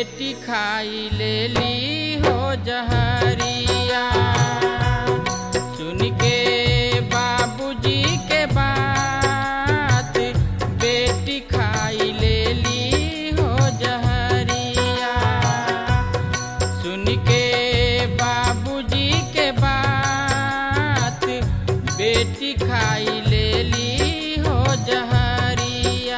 बेटी खाई ले ली हो जहरिया सुन के बाबूजी के बात बेटी खाई ले ली हो जहरिया सुन के बाबूजी के बात बेटी खाई ले ली हो जहरिया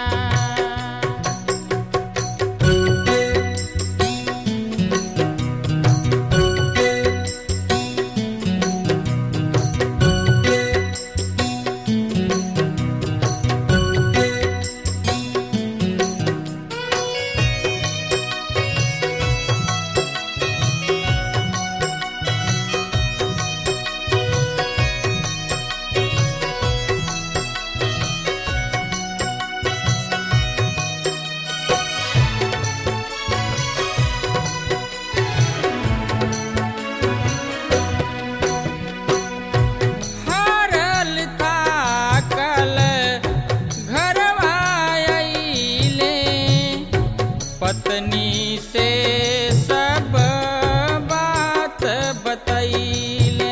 हारल ताकल घरवा अइले पत्नी से सब बात बतैले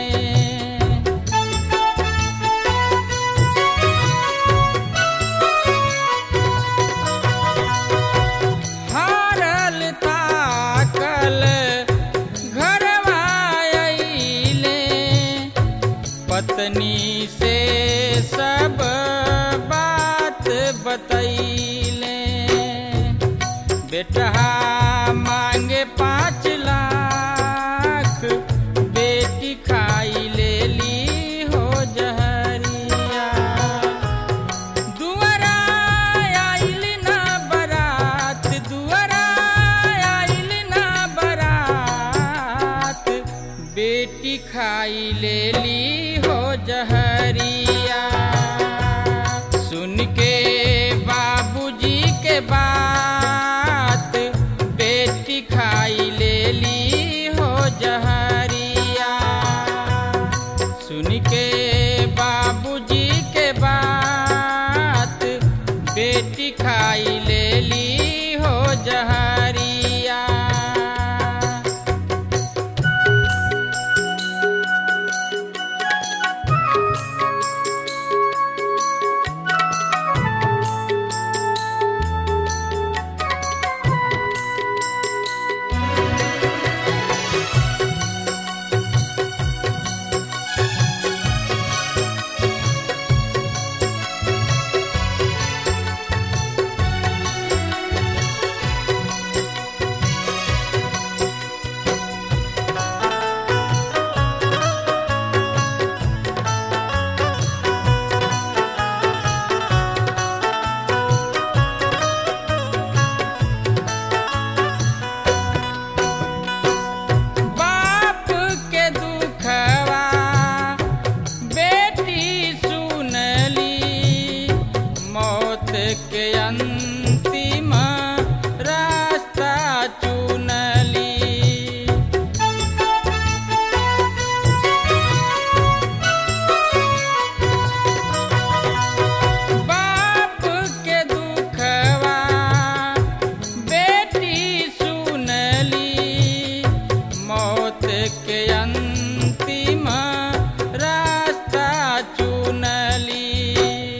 हारल ताकल घरवा अइले पत्नी से सब बात बतैले बेटा मांगे पाँच लाख बेटी खाई ले ली हो जहरिया दुआरा आइल ना बरात दुआरा आइल ना बरात बेटी खाई ले ली हो जहरिया सुन के बाबूजी के बात बेटी खाई ले ली हो जहरिया सुन के बाबूजी के बात बेटी खाई ले ली हो जहरिया बाप के दुखवा बेटी सुनली मौत के अंतिम रास्ता चुनली बाप के दुखवा बेटी सुनली मौत के अंतिम रास्ता चुनली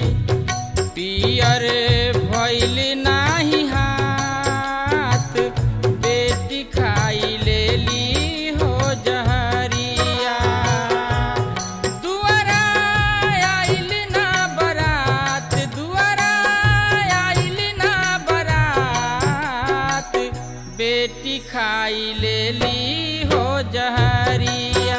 पियर भइल नाही हाथ बेटी खाई ले ली हो जहरिया दुआरा आइल ना बरात दुआरा आइल ना बरात बेटी खाई ले ली हो जहरिया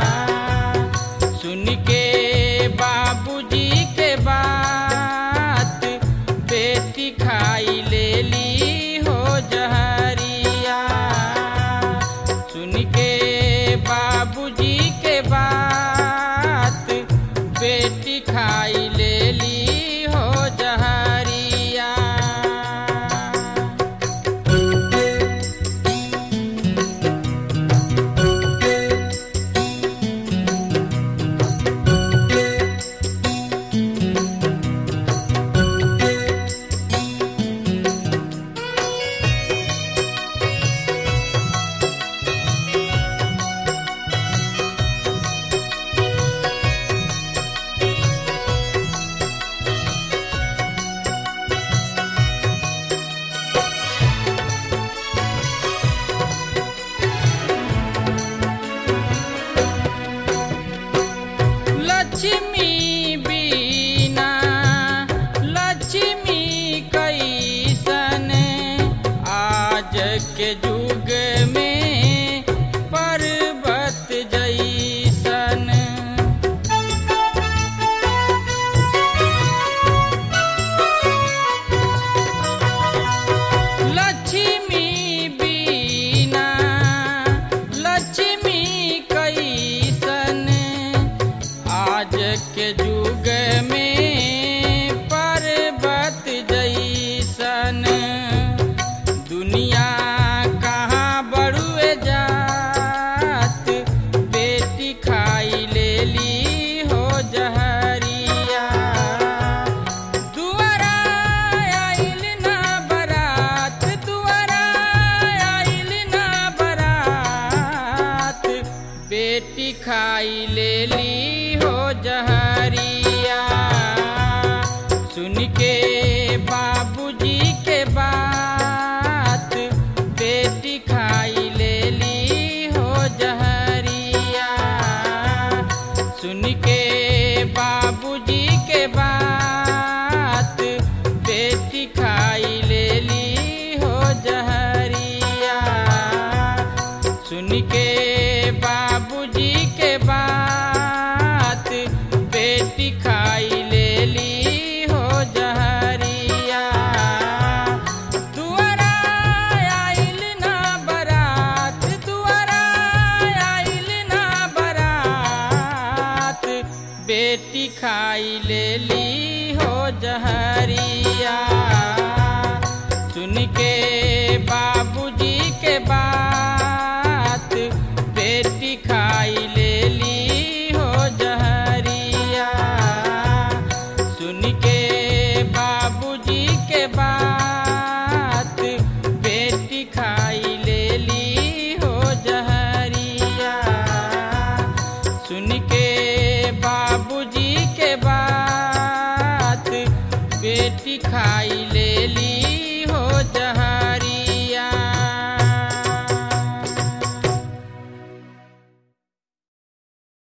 सुन के बाबूजी के बात बेटी खाई ले ली हो जहरिया सुन के बाबूजी के बात बेटी खाई ले ली हो जहरिया के युग में पर्वत जैसन लक्ष्मी बीना लक्ष्मी कैसन आज के युग में पर्वत जैसन दुनिया कहाँ बड़ुए जात बेटी खाई लेली हो जहरिया दुआरा आइल ना बरात दुआरा आइल ना बरात बेटी खाई लेली हो जहरिया सुन के बाबूजी के बात बेटी खाई लेली हो जहरिया सुन के बाबूजी के बात बेटी खाई लेली हो जहरिया सुन के